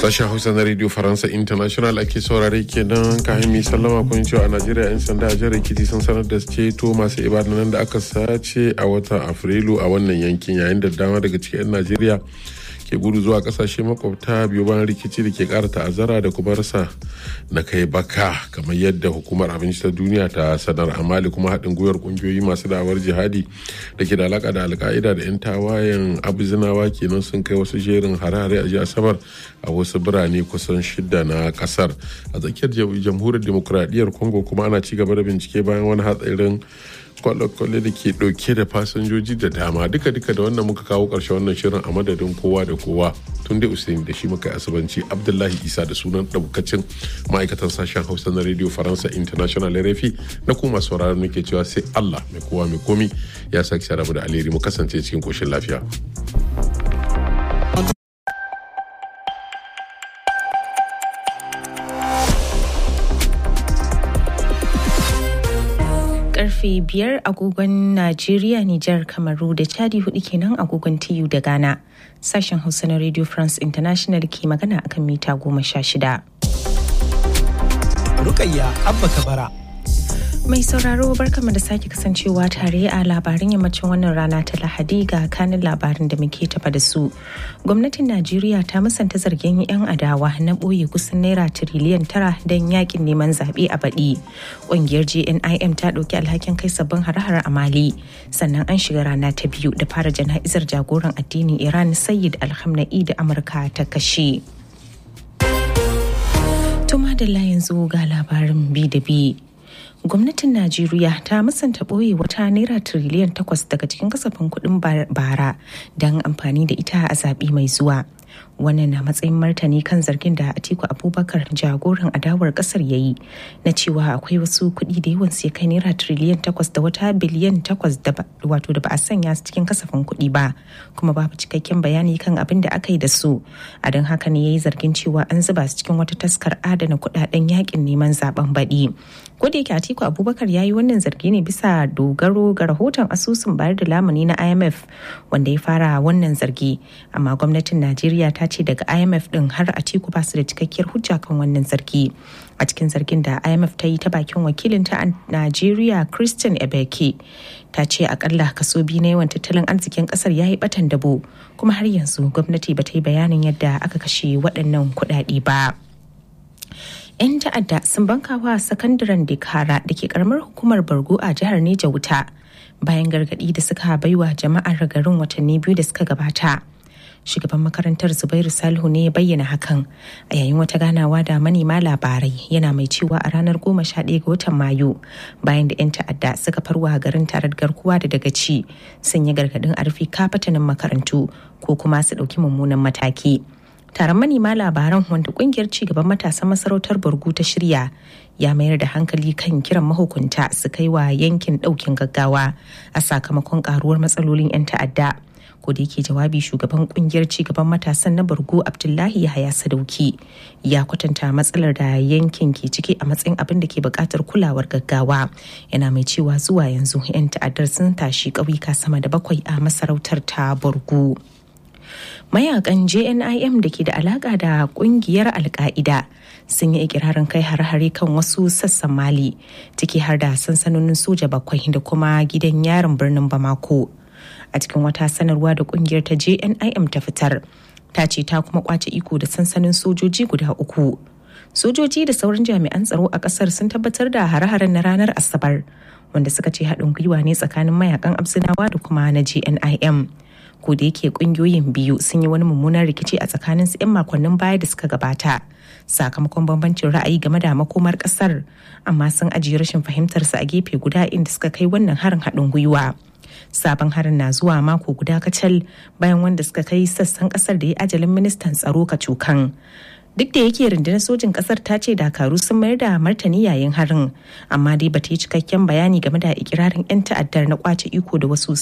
Sashen Hausa na Radio Faransa International ake saurare kenan kayan mai sallama kun cewa a Najeriya 'yan sanda a jihar Ekiti sun sanar da ceto masu ibadanan da aka sace a watan Afrilu a wannan yankin yayin da dama daga cikin 'yan Najeriya ke gudu zuwa kasashe makwabta biyu bayan rikici da ke kara ta'azzara da kuma rasa na kai baka kamar yadda hukumar abinci ta duniya ta sanar amali kuma haɗin gwiwar ƙungiyoyi masu da'awar jihadi da ke da alaka da alka'ida da 'yan tawayen abuzinawa kenan sun kai wasu jerin hare-hare a jiya asabar a wasu birane kusan shida na kasar a tsakiyar jamhuriyar demokuraɗiyyar congo kuma ana ci gaba da bincike bayan wani hatsarin kwale-kwale da ke dauke da fasinjoji da dama duka duka da wannan muka kawo karshe wannan shirin a madadin kowa da kowa tun da usain da shi muka asibanci abdullahi isa da sunan daukacin ma'aikatan sashen hausa na radio faransa international rfi na kuma sauraron muke cewa sai allah mai kowa mai komi ya sake sharabu da alheri mu kasance cikin koshin lafiya. karfe biyar agogon Najeriya, Nijar, Kamaru da Chadi hudu kenan agogon TU da Ghana. Sashen Hausa na Radio France International ke magana akan mita goma sha shida. Rukayya Abba Kabara. Mai sauraro barkama da sake kasancewa tare a labarin yammacin wannan rana ta Lahadi ga kanin labarin da muke tafa da su. Gwamnatin Najeriya ta musanta zargin 'yan adawa na ɓoye kusan naira tiriliyan tara don yakin neman zaɓe a baɗi. Ƙungiyar JNIM ta ɗauki alhakin kai sabbin hare-hare a Mali. Sannan an shiga rana ta biyu da fara jana'izar jagoran addinin Iran Sayyid Alhamna'i da Amurka ta kashe. Tuma da yanzu ga labarin bi da bi. gwamnatin najeriya ta musanta ɓoye wata naira tiriliyan takwas daga cikin kasafin kuɗin bara don amfani da ita a zaɓe mai zuwa wannan na matsayin martani kan zargin da atiku abubakar jagoran adawar kasar ya yi na cewa akwai wasu kuɗi da yawan sai kai naira tiriliyan takwas da wata biliyan takwas da wato da ba a sanya su cikin kasafin kuɗi ba kuma babu cikakken bayani kan abin da aka yi da su a don haka ne ya yi zargin cewa an zuba su cikin wata taskar adana kuɗaɗen yakin neman zaben baɗi ko da yake atiku abubakar ya yi wannan zargi ne bisa dogaro ga rahoton asusun bayar da lamuni na imf wanda ya fara wannan zargi amma gwamnatin najeriya ta ce daga imf din har atiku ba su da cikakkiyar hujja kan wannan zargi a cikin zargin da imf ta yi ta bakin wakilinta a najeriya christian ebeke ta ce akalla kaso biyu na yawan tattalin arzikin kasar ya yi batan dabo kuma har yanzu gwamnati ba ta yi bayanin yadda aka kashe waɗannan kuɗaɗe ba. 'yan ta'adda sun bankawa sakandaren dikara da ke karamar hukumar bargo a jihar neja wuta bayan gargadi da suka baiwa jama'ar garin watanni biyu da suka gabata shugaban makarantar zubairu salihu ne ya bayyana hakan a yayin wata ganawa da manema labarai yana mai cewa a ranar goma sha ɗaya ga watan mayu bayan da 'yan ta'adda suka farwa garin tare da garkuwa da dagaci sun yi gargadin a rufe kafatanin makarantu ko kuma su ɗauki mummunan mataki taron manema labaran wanda kungiyar cigaban matasan masarautar burgu ta shirya ya mayar da hankali kan kiran mahukunta su kai wa yankin daukin gaggawa a sakamakon karuwar matsalolin 'yan ta'adda ko da yake jawabi shugaban kungiyar cigaban matasan na burgu abdullahi yahaya sadauki ya kwatanta matsalar da yankin ke ciki a matsayin abin da ke bukatar kulawar gaggawa yana mai cewa zuwa yanzu 'yan ta'addar sun tashi ƙauyuka sama da bakwai a masarautar ta burgu. mayakan jnim da ke da alaka da kungiyar alka'ida sun yi ikirarin kai har-hare kan wasu sassan mali ciki har da sansanonin soja bakwai da kuma gidan yarin birnin bamako a cikin wata sanarwa da kungiyar ta jnim ta fitar ta ce ta kuma kwace iko da sansanin sojoji guda uku sojoji da sauran jami'an tsaro a kasar sun tabbatar da hare-haren na ranar asabar wanda suka ce haɗin gwiwa ne tsakanin mayakan absinawa da kuma na jnim ko da yake kungiyoyin biyu sun yi wani mummunan rikici a tsakanin su 'yan makonnin baya da suka gabata sakamakon bambancin ra'ayi game da makomar kasar amma sun ajiye rashin fahimtar su a gefe guda inda suka kai wannan harin haɗin gwiwa sabon harin na zuwa mako guda kacal bayan wanda suka kai sassan kasar da ya ajalin ministan tsaro kacokan duk da yake rundunar sojin kasar ta ce dakaru sun mayar da martani yayin harin amma dai bata yi cikakken bayani game da ikirarin 'yan ta'addar na kwace iko da wasu